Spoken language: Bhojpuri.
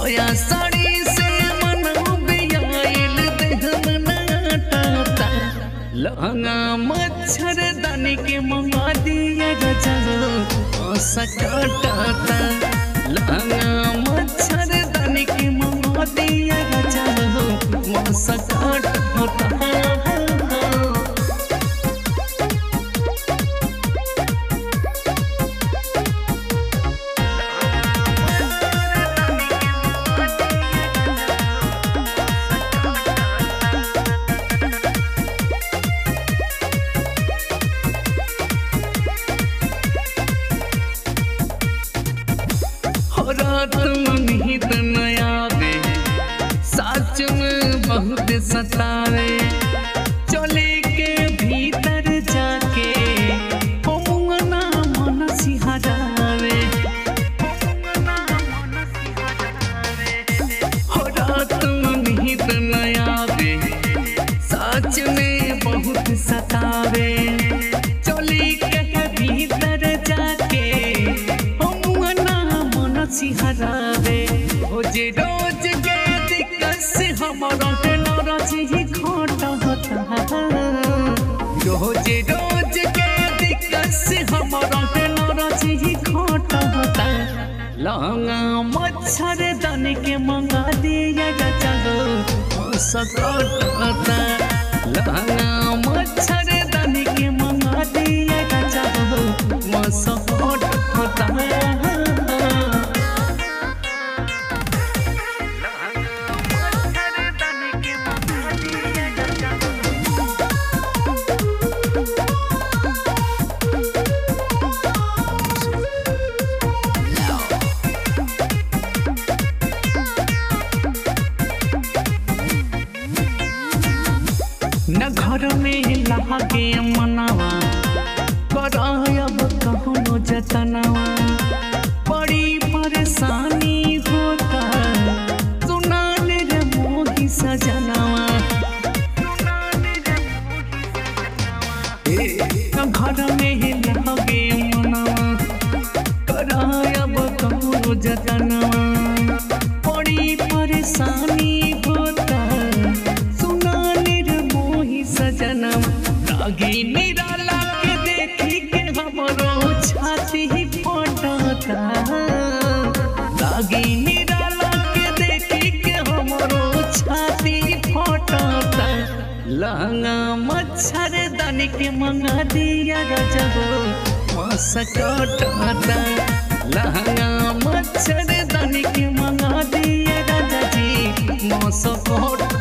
सोया साड़ी से मनबे आइल देह मनाटा लहंगा मच्छर दानी के मंगा दिया गजब सकाटा लहंगा मच्छर दानी के मंगा दिया गजब सकाटा हो रात में ही तो नया बे सच में बहुत सतावे चले के भीतर जाके हो मुंगना मन सिहरावे हो रात में ही तो नया बे सच में बहुत सतावे चली के भीतर जाके हो मुंगना मन सिहरावे हो जे रोज के दिक्कत से हमारा के नाराज ही खोटा होता रोज रोज के दिक्कत से हमारा के नाराज ही खोटा होता लहंगा मच्छर दानी के मंगा दिया जा चलो सकता लहंगा मच्छर दानी के मंगा दिया जा चलो मसकोट होता न घर में लागे मनावा करायब कहनो जतनवा बड़ी परेशानी होता सुनान रे मोही सजनवा ए, न घर में लागे मनावा करायब कहनो जतनवा बड़ी परेशानी होता सुनाने रे मोही सजनम रागी निराला के देखी के हमरो छाती ही फटता रागी निराला के देखी के हमरो छाती फटता लहंगा मच्छर दानी के मंगा दिया रजबो मसकटता लहंगा मच्छर दानी के मंगा दिया राजा जी मसकट